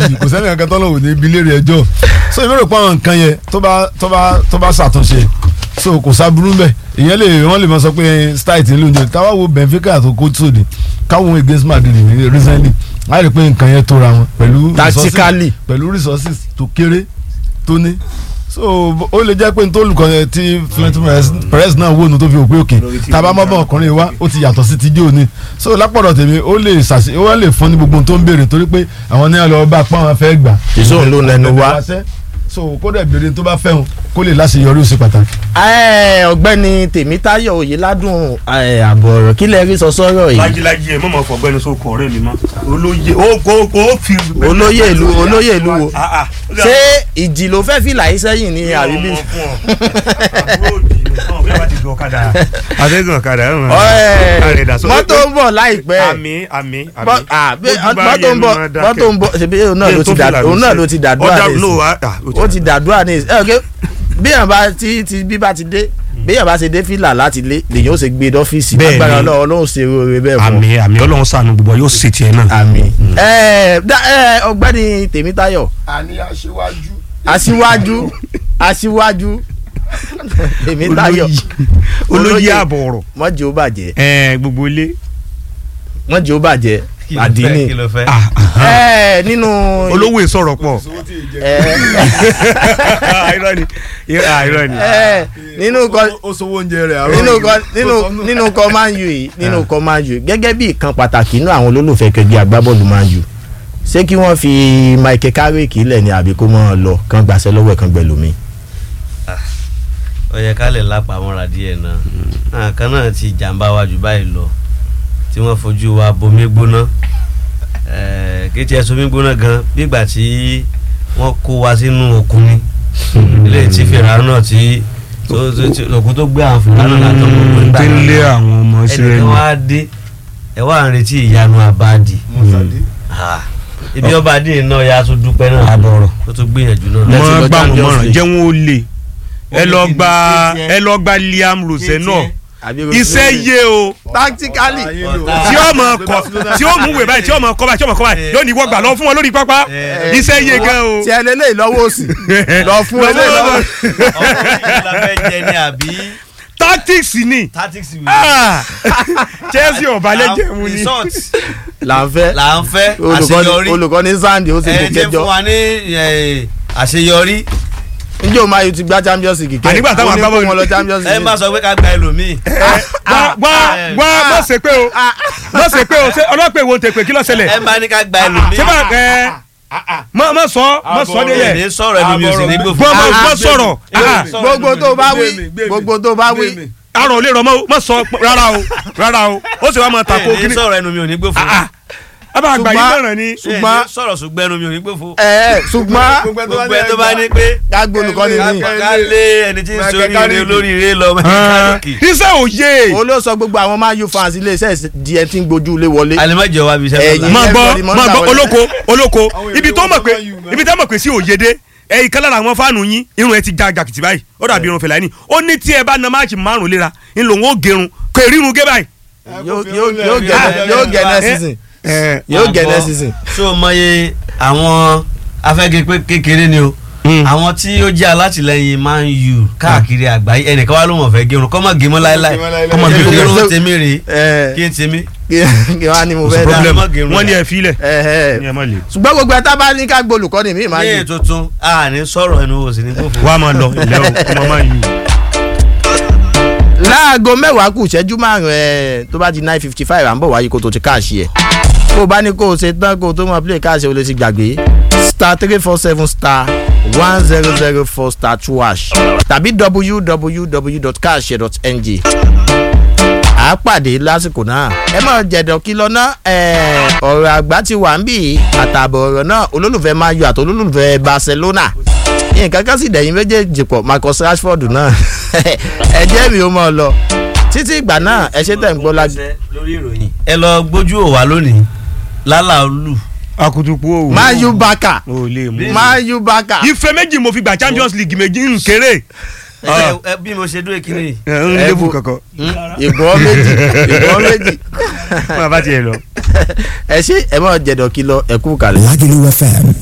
bì kò sẹ́ni kankan tọ́lọ̀ wò ní ibi léèrè ẹjọ́ so èmi rò pé àwọn nǹkan yẹn tó bá tó bá tó bá ṣàtúnṣe so kò sábúrú mbẹ ìyẹn lè wọ́n lè máa sọ pé style ti ń lóúnjẹ táwa wo Benfica tó kó sóde káwọn against Madrid ní recently a rí i pé nǹkan yẹn tóra wọn pẹ̀lú resources- Tactically. pẹ̀lú resources tó kéré tó ní so ó lè jẹ́ pé n tó olùkọ́ yẹn tí Florentino Perez- Perez náà wò nù tó fi òpin òkè tábà mọ́bọ̀ ọkùnrin wa ó ti yàtọ̀ sí ti dí òní so lápọ̀dọ̀ tèmi ó lè ṣàṣe ó lè fún ní gbogbo ohun tó ń béèrè torí pé àwọn ní àlọ́ bá pọ́n àwọn fẹ́ gbà. ìṣòro ló lẹnu wá. so kó dẹ̀ béèrè tó bá fẹ́ wọn kó lè láṣeyọrí ó ṣe pàtàkì. Ẹ, ọ̀gbẹ́ni Tèmítáyọ̀ Oyèládùn ẹ, àbọ̀ ọ̀rọ̀ kí lẹ rí sọ sọ́rọ̀ yìí lájílájí ẹ mọ̀mọ́ fọ̀gbẹ́ni sókun ọ̀rẹ́ mi mọ́ olóyè ó kó kó fi. olóyè ìlú olóyè ìlú wo Ah, ah. ṣé ìjì ló fẹ́ fìlà yìí sẹ́yìn ní àríbí. Ọmọ fún ọ. Àbúrò òdì ni. Ọmọ bí wọ́n bá ti gun ọ̀kadà. Àtẹ̀gùn ọ̀kadà. ẹ̀ wọ̀n. Ọ̀ẹ́, Àrẹ̀ dà sọ- mọ́tò ń bọ̀ láìpẹ́ àmì àmì àmì. Bọ́- ah, bí- Ojú bá mọ́tò ń yẹnu bọ̀ máa dákẹ́. mọ́tò ń bọ̀ ṣebí òun náà ló ti Tó dà fìlà òun mi náà sí. ló ti dàdúrà Ọ̀dà- ní no, ìsìn ah, ah, ó ti- ó ti dàdúrà ní ìsìn ẹ ọ̀kẹ́ bí yàn bá ti ti bí bá ti dé bí yàn bá ṣe dé fìlà láti lé lèyàn ó ṣe gbé dọ́fíìsì Bẹ́ẹ̀ ni. agbára ọlọ́run ọlọ́run ṣe oore bẹ́ẹ̀ fún àmì àmì ọlọ́run ṣàánú gbogbo wa yóò ṣe tiẹ̀ náà. àmì. ẹ dá- ẹ, ọ̀gbẹ́ni Tèmítáyọ̀ àní aṣíwájú. aṣíwájú aṣíwájú Tèmítáyọ̀ olóyè àbọ̀ ọ̀rọ̀ mọ́jì ó bàjẹ́ ẹ gbogbo ilé. mọ́jì ó bàjẹ́ àdínì kí ló fẹ́. Ah, ah. ẹ nínú olówó ìsọ̀rọ̀ pọ̀. ẹ irọ́ ni Ah, irọ́ ni. ẹ nínú kọ ó sowó oúnjẹ rẹ̀ àárọ̀ nínú yìí. kọ nínú Ó sọ nù. nínú kọ Man U yìí nínú kọ Man U gẹ́gẹ́ bí ìkan pàtàkì inú àwọn olólùfẹ́ kẹgbẹ́ agbábọ́ọ̀lù Man U ṣé kí wọ́n fi Michael Carrick lẹ̀ ní àbí kó mọ́ ọ lọ kán gbàṣẹ́ lọ́wọ́ ẹ̀ kán gbẹ̀lómi. ó yẹ ká lè lápamọ́ra díẹ̀ náà àwọn kan náà ti jàǹbá wa jù báyìí lọ tí wọ́n fojú wa bomi gbóná Eh, kí tiẹ̀ somi gbóná gan bígbà tí wọ́n kó wa sínú òkun ni ilé tí fèrè náà tí tó- tó- tí- òkun tó gbé àwọn fèrè náà látọ̀ gbogbo nígbà tí ń lé àwọn ọmọ ẹnìkan Ísírẹ́lì. wá dé ẹ wá ń retí ìyanu àbáàdì Mọ́sálí. Ah, ibi ọba adé náà ya tún dúpẹ́ náà àbọ̀rọ̀. tó tún gbìyànjú náà. Lẹ́tí mọ lọ gbà wọn Champions mọ̀ràn League. jẹ́ wọn ó lè ẹ lọ gba Kí tiẹ̀? ẹ lọ gba Liam Rose náà àbí iṣẹ́ yé o tactically tí ó mọ kọ tí ó mú wèé báyìí tí ó mọ kọ báyìí tí ó mọ kọ báyìí yóò ní wọ́n gbà lọ fún wọn lórí pápá Eh. iṣẹ́ yé gan o. tí ẹ lélẹ́yìí lọ́wọ́ òsì lọ fún Lọ eléyìí lọ́wọ́ ọkùnrin yìí la fẹ́ jẹ ní àbí tactics ni tactics wí. Ah! Chelsea ọba lẹ́jẹ̀ mu ni. result là ń fẹ́ là ń fẹ́ olùkọ́ni àṣeyọrí olùkọ́ni Sandy ó sì kò ẹ jẹ́ kẹjọ fún wa ní eh, àṣeyọrí njẹ́ o máa yóò ti gba Champions League kẹ́ Ànígbà táwọn ó ní kó agbábọ́ọ̀lù- wọn lọ Champions ẹ League má sọ pé ká gba ẹlòmíì. wá wá wá má ṣe pé o má ṣe pé o ṣe ọlọ́pàá èwo tẹ pé kí ló ṣẹlẹ̀ ẹ má ní ká gba ẹlòmíì. ṣé bá ẹ má má sọ má sọ dé ẹ yẹ ní sọ̀rọ̀ ẹlòmíì ò sì ní gbòfò. gbọ́ má Ah, má sọ̀rọ̀ ah, gbogbo tó bá wí Gbé mi, gbé mi, gbogbo tó bá wí gbé mi. arọ lè rọ mọ má sọ rárá o rárá o ó sì wá máa tako ẹ ní kíní sọ̀rọ̀ ẹlòmíì ò ní gbòfò. a bá gbà yín Ṣùgbọ́n- mọ̀ràn ni ṣùgbọ́n sọ̀rọ̀ ṣùgbọ́n ẹlòmíì ò ní gbòfò. ẹ ẹ ṣùgbọ́n gbogbo ẹ tó bá ní pé kágbó olùkọ́ni ká ní ká lé ẹni tí ń Michael sórí ire Carrick. olóríire lọ Ah, mẹ́kánìkì. iṣẹ́ òye olóòsọ gbogbo àwọn Man U fans iléeṣẹ́ di ẹ tí ń gbójú ilé wọlé alimọ̀jọ wa bí iṣẹ́ Ẹ̀yin. lọ́la. máa gbọ́ everybody mọ̀ máa ń gbọ́ gbà wọlé. olóko olóko Àwọn ibi èrò tó mọ̀ pé Man U, man. ibi tó mọ̀ pé sí òye dé ẹ̀yin kan lára àwọn fáànù yín irun ẹ ti já jàkìtì báyìí ó dàbí irun fẹ̀láìní ó ní tí ẹ bá na máàcì márùn léra ń lòun ó gerun kò èrírun gé báyìí. yóò yóò yóò gẹ yóò gẹ next season yóò gẹ next season. so mọye àwọn afẹ́gẹ́ pé kékeré ni o àwọn tí ó jẹ́ alátìlẹyìn Man U káàkiri àgbáyé ẹnìkan wá ló mọ̀ fẹ́ gẹrun kọ́mọ gẹmọ láéláé Kọ́mọ kọ́mọ gé- gẹrun tèmi rèé ẹ kí n tèmi. kí wọ́n á ní mo kò sí fẹ́ dá problem má gerun wọ́n ní dà. ẹ filẹ̀ ẹ ẹ ní ẹ má le. ṣùgbọ́n gbogbo ẹ tá bá ní ká gbó olùkọ́ni mi máa ní yù. èyí tuntun a ní sọ̀rọ̀ ẹnu wo sí ní gbòfò. wàá máa lọ ilẹ̀ o kí wọ́n máa yí. láago mẹ́wàá kù ìṣẹ́jú márùn ẹ̀ tó bá di nine fifty five à ń bọ̀ wáyé kó tó ti káàṣì ẹ̀ kó o bá ní kó o ṣe tán kó o tó mọ play káàṣì o lè ti gbàgbé star three four seven star one zero zero four star two hash tàbí www.cash.ng à á pàdé lásìkò náà ẹ mọ̀ jẹ̀dọ̀ kí lọ ná ẹ̀, ọ̀rọ̀ àgbà ti wà ń bì í àtààbọ̀ ọ̀rọ̀ náà olólùfẹ́ Man U àti olólùfẹ́ Barcelona nǹkan kan sì dẹ̀yìn méjèèjì pọ̀ Marcus Rashford náà ẹ jẹ́ mi ó mọ̀ ọ́ lọ títí ìgbà náà ẹ ṣe tẹ̀ ń gbọ́ lájú. lórí ìròyìn. ẹ lọ gbójú òwà lónìí lálà olù. akutuku o. Man U baka o lè mú. Man U baka ife méjì mo fi gba Champions League méjì ń kéré. ẹ ẹ bí mo ṣe dúró kíní. ẹ ń Ẹ lébu bu- kankan. ìbọn méjì ìbọn méjì máa bá tiẹ̀ lọ. ẹ ṣe ẹ mọ̀ jẹ̀dọ̀ kí lọ ẹ kú kalẹ̀. Lagelu FM